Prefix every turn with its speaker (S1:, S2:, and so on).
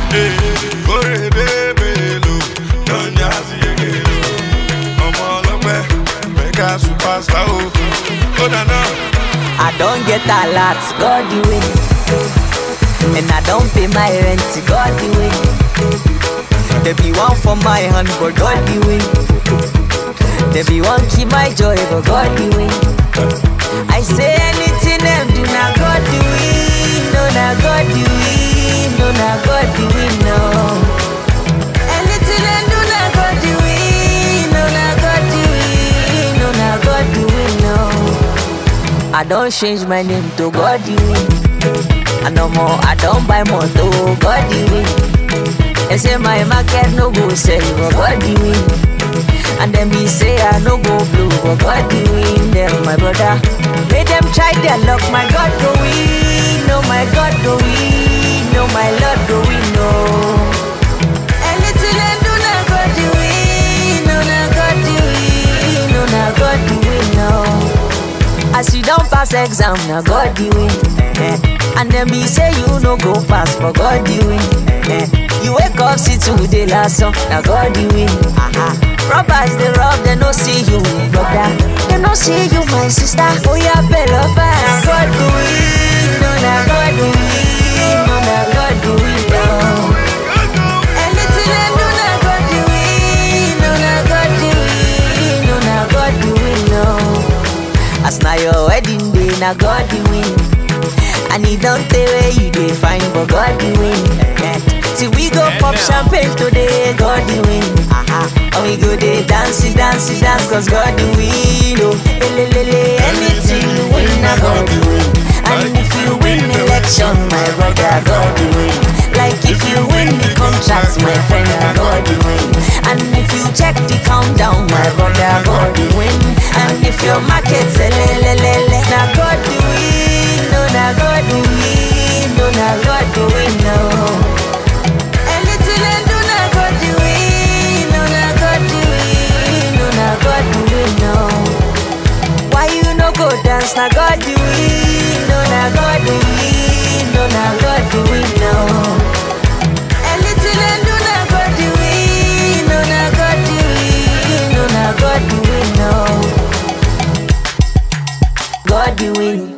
S1: Kórèdé mélòó ló ń yá sí yegelo? Ọmọ ọlọ́pẹ́ mẹ́ka superstar o. Ó dáná.
S2: I don't get a lot, God the way. And I don't pay my rent, God the way. There be one for my hand, but God the way. There be one keep my joy, but God the way. I say anything them do, now God the way. No, now God the way. No, now God the way, no. Anything them do, now God the way. No, now God the way. No, now God the way, no. I don't change my name to God the way. And no more, I don't buy more to God the way. They say my market no go sell, but God the way. And then me say I no go blue, but God the way. Them my brother, make them try their luck. My God go win, no my God go win, no my Lord go win, no. Anything I do, now God the way, no now God the way, no now God the way, no. As you don't pass exam, now God the win. eh-eh. And then be say you no go pass, but God the win. eh-eh. You wake up, see today last song, now God the win. Aha. Robbers they rob, they no see you, brother. They no see you, my sister. Oh yeah, better fast. God the win, no now God the win, no now God the win. No. Anything I do, now God the win, no now God the win, no now God the win. No. As na your wedding day, na God the win. And he don't tell where you dey find, but God the win. Eh, See we go pop champagne today, God the win. Aha. And we go dey dance, dance, dance, cause God the win. Oh, elelele, anything you win, na God the win. And if you win election, my brother, God the win. Like if you win the contract, my friend, na God the win. And if you check the countdown, my brother, God the win. And if your market selelelele, na God the win, no, na God the win, no, na God the win, no. Anything I do, na God the win, no, na God the win, no, na God the win, no. Why you no go dance, na God the win, no, na God the win, no, na God the win, no. Anything I do, na God the win, no, na God the win, no, na God the win, no. God the win.